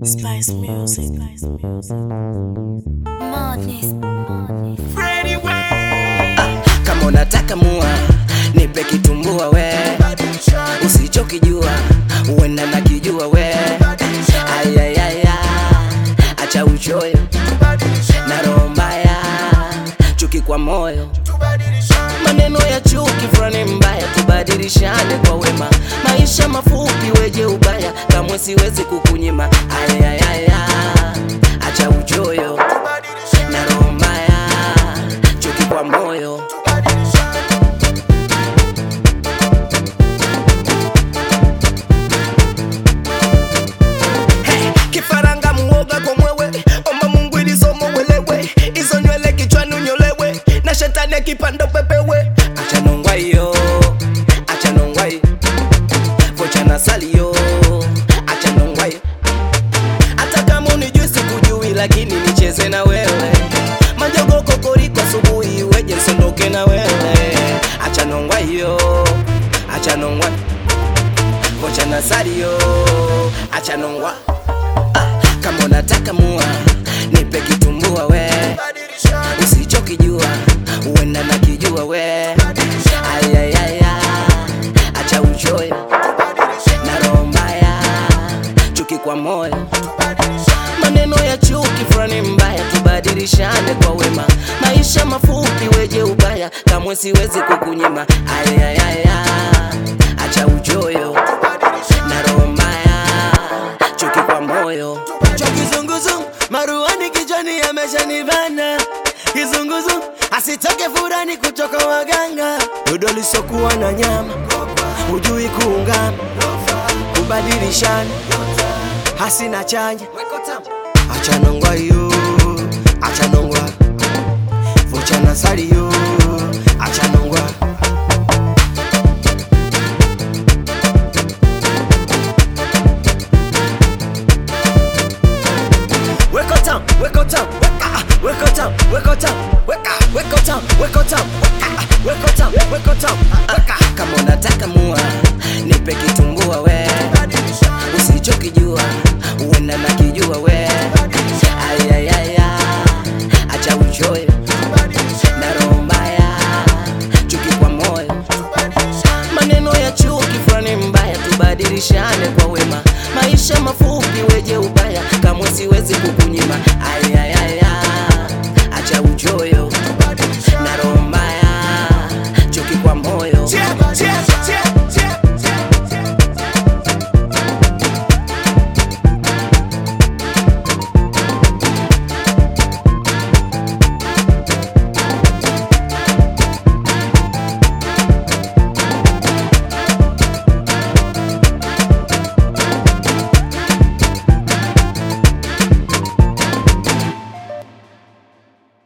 Spice music. Madness. kama unataka mua nipe kitumbua we usichokijua uenda nakijua we ayayaya acha uchoyo na roho mbaya chuki kwa moyo maneno ya chuki fulani mbaya tubadilishane kwa wema maisha mafupi weje ubaya kamwe siwezi kukunyima ayayaya acha uchoyo na roho mbaya chuki kwa moyo Hey, kifaranga muoga kwa mwewe omba mungu ili somo welewe hizo nywele kichwani unyolewe na shetani akipanda pepewe acha nongwa hiyo acha nongwa hiyo vocha na salio acha nongwa hiyo hata kama unijui sikujui lakini nicheze na wewe majogo kokoriko asubuhi weje nsondoke na wewe acha nongwa hiyo acha nongwa vocha na salio acha nongwa ah, kama unataka mua nipe kitumbua we usichokijua uenda nakijua we ayayaya acha uchoyo na roho mbaya chuki kwa moyo maneno ya chuki fulani mbaya tubadilishane kwa wema maisha mafupi weje ubaya kamwe siwezi kukunyima ayayaya acha uchoyo na roho mbaya chuki kwa moyo cha kizunguzungu maruani kichwani yameshanivana kizunguzungu asitoke furani kutoka waganga dodo lisokuwa na nyama hujui kuungama kubadilishana hasina chanya achanongwa yo achanongwa vochana sali yo achanongwa Weko town, weko town, weka, weko town, weko town, weka, weko town, weko town, weka, weko town, weko town, weka. kama unataka mua nipe kitumbua we usichokijua uenda nakijua we ayayaya acha uchoyo na roho mbaya chuki kwa moyo maneno ya chuki fulani mbaya tubadilishane kwa wema maisha mafupi weje ubaya kamwe siwezi kukunyima ayaya